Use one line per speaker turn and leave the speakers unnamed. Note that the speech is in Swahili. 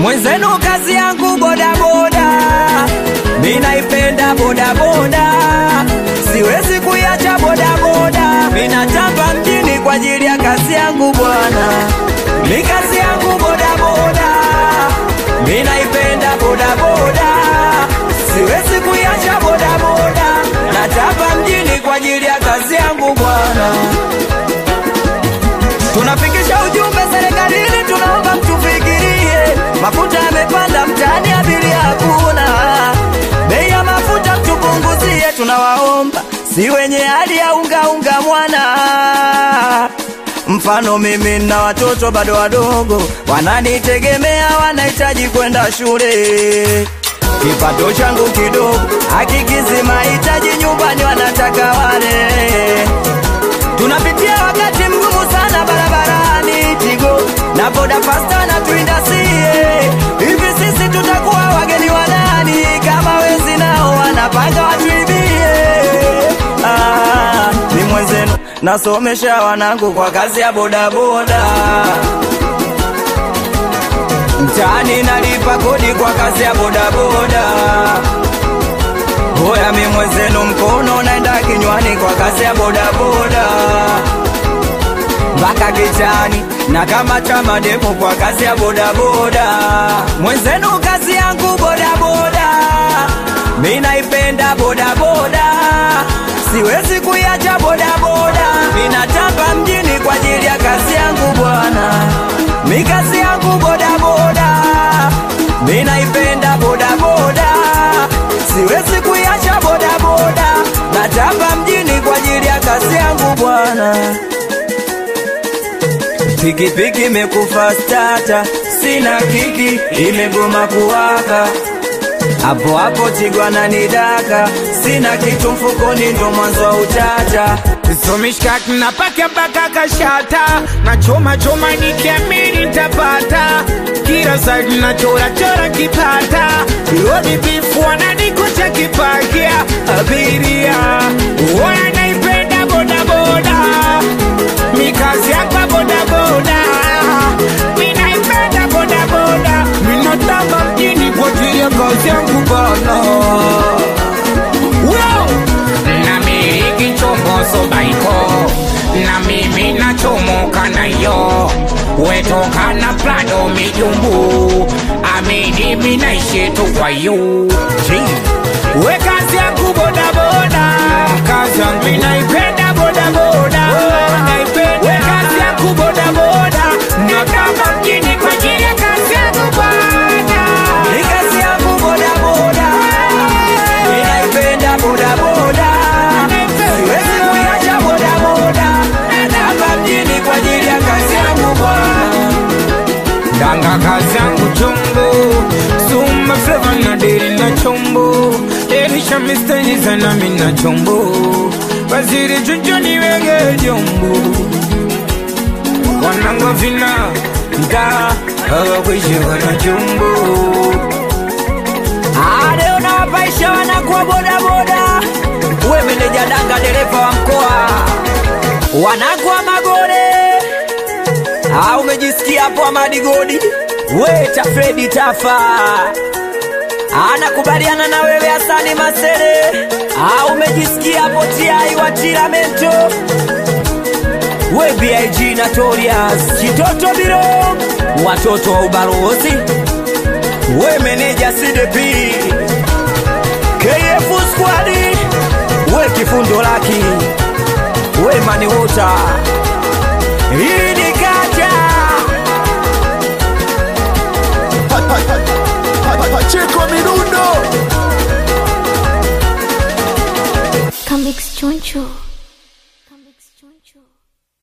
Mwenzenu kazi yangu bodaboda, mi naipenda bodaboda, siwezi kuiacha bodaboda. Mi natamba mjini kwa ajili ya kazi yangu bwana, mi kazi yangu bodaboda, mi naipenda bodaboda, siwezi kuiacha bodaboda. Natamba mjini kwa ajili ya kazi yangu bwana. Tunafikisha ujumbe serikalini, tunaomba mtufikirie. Mafuta yamepanda mtaani, abiria hakuna. Bei ya mafuta mtupunguzie, tunawaomba. Si wenye hali ya unga unga mwana. Mfano mimi na watoto bado wadogo, wananitegemea, wanahitaji kwenda shule. Kipato changu kidogo hakikizi mahitaji nyumbani, wanataka wale Tunapitia wakati mgumu sana barabarani, Tigo na boda fasta na tuindasie. Hivi sisi tutakuwa wageni wa nani kama wezi nao wanapanga watuibie? Ah, ni mwenzenu nasomesha wanangu kwa kazi ya bodaboda mtaani nalipa kodi kwa kazi ya bodaboda. Hoya mi mwenzenu mkono naenda kinywani kwa kazi ya bodaboda mpaka kichani na kama chama demu kwa kazi ya bodaboda. Mwenzenu kazi yangu bodaboda, mi naipenda bodaboda, siwezi kuiacha bodaboda. Mi natamba mjini kwa ajili ya kazi yangu bwana, mi kazi yangu bodaboda, mi naipenda bodaboda, siwezi kuiacha bodaboda. Natamba mjini kwa ajili ya kazi yangu bwana. Pikipiki imekufa stata, sina kiki, imegoma kuwaka. Hapo hapo Tigwa ananidaka, sina kitu mfukoni, ndo mwanzo wa utata.
Somishkaki napaka mpaka kashata na choma choma nikiamini nitapata kila side na chora chora kipata lodi bifu wananikucha kipakia abiria wana naipenda bodaboda mikazi yakwa bodaboda minaipenda bodaboda minatamba mjini kwa ajili ya kazi yangu bana Wow! namiliki chombo sobaiko na mimi nachomoka nayo wetoka na prado mijumbu amini minaishi tu kwa yu we kazi yangu bodaboda kazi yangu minaipenda bodaboda we kazi yangu bodaboda nakama mjini kwa ajili ya kazi yangu bwana
Ni kazi yangu bodaboda, ninaipenda bodaboda, siwezi kuiacha bodaboda. Natamba mjini kwa ajili ya kazi yangu bwana.
Danga kazi yangu chombo Suma flavor na deri na chombo Elisha mistenyi sana mina chombo Waziri chucho niwege jombo Wanangwa vina Nda Hawa kwishi wana chombo
Ah, leo nawapaisha wanakuwa bodaboda, we meneja danga, dereva wa mkoa, wanakuwa magore. Ah, umejisikia hapo Amadi Godi, we Tafredi Tafa anakubaliana na wewe Hasani Masere. Ah, umejisikia hapo Tiai wa Tiramento, we BIG Notorious Kitoto Biro, watoto wa ubalozi we meneja CDP KF squad we kifundo laki we mani wota hii ni kaja
Pacheco Mirundo
Come Choncho.